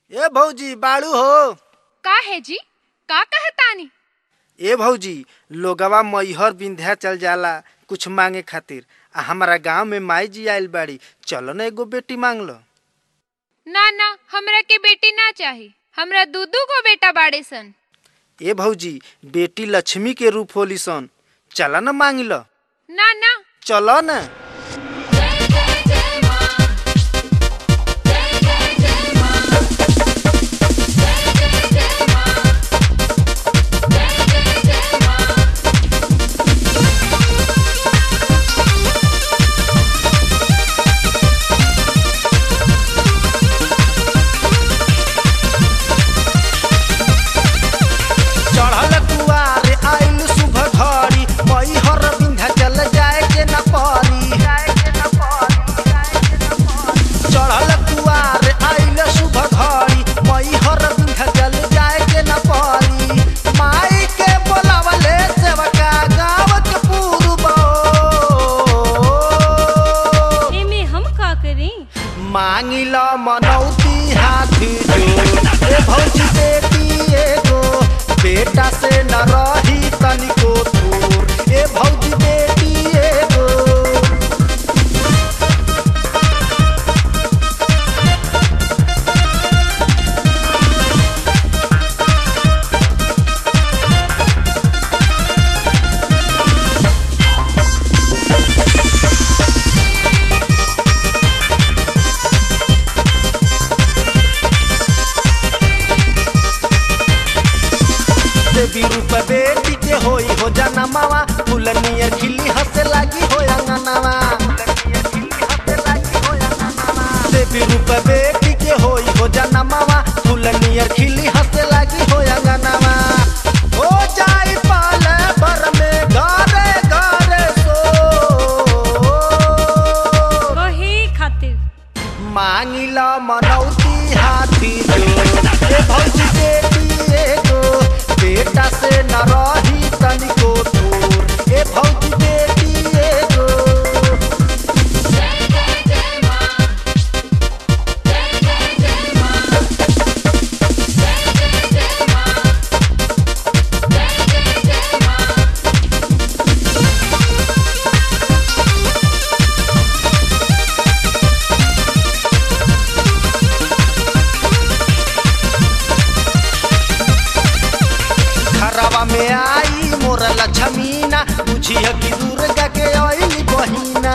ए भौजी बाड़ू हो का है जी का कहतानी ए भौजी लोगवा मैहर विंध्याचल जाला कुछ मांगे खातिर आ हमारा गांव में माई जी आइल बाड़ी चलो ना एगो बेटी मांग लो ना ना हमरा के बेटी ना चाही हमरा दू दू गो बेटा बाड़े सन ए भौजी बेटी लक्ष्मी के रूप होली सन चला ना मांग लो ना ना चलो ना चढ़ल कुआर आइल शुभ घड़ी मैहर विंध्याचल जाए के न परी चढ़ल कुआर आइल शुभ घड़ी मैहर विंध्याचल जाए के न परी माई के बोलावले सेवका गाँव के पूर्व एमे हम का करी मांगिल मनौती हाथी जो ए भौजी बेटी एगो बेटा से न रही तनिको दूर ए भौजी बेटी एगो देवी रूप बेटी के होई हो जाना मावा फुलनियर खिली हंसे लागी हो अंगनावा देवी रूप बेटी के होई हो जाना मावा फुलनियर खिली हंसे लागी हो अंगनावा हो जाई पाले भर में घरे घरे सो कहे खातिर मांगिला मनौती हाथी जो ए भौजी बेटी एगो बेटा से न रही तनिको दूर ए भौजी बेटी एगो घरवा में आई मोर लक्ष्मीना बुझिया कि दुर्गा के अइली बहिना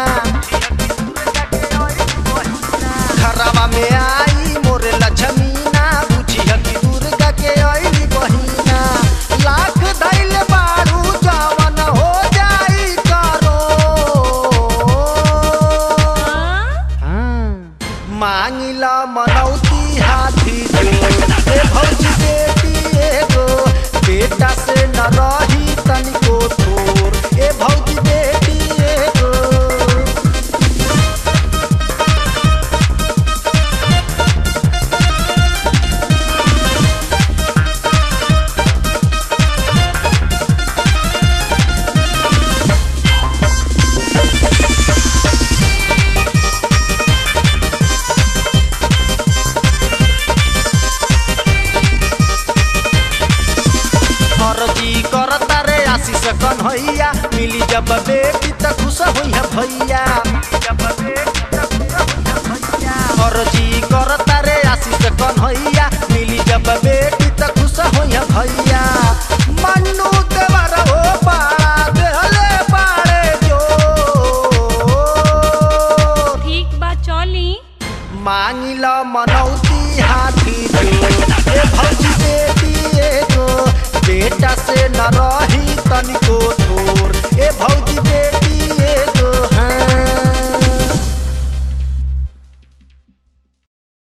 घरवा में आई मोर लक्ष्मीना बुझिया कि दुर्गा के अइली बहिना लाख धैल बाड़ू जवन हो जाई करो हाँ? मांगिला मनौती हाथी जो ए भौजी बेटी एगो बेटा से न रही तनिको दूर ए भौजी बेटी एगो फर्जी करता रे आशीष कन्हैया मिली जब बेटी त खुश होइहा भैया फर्जी करता रे आशीष कन्हैया मिली जब बेटी त खुश होइहा भैया मन्नू देवर हो पाड़ा देहले पाड़े जो ठीक बा चली मांगिल मनौती हाथी जो ए भौजी बेटी एगो बेटा से न रही तनिको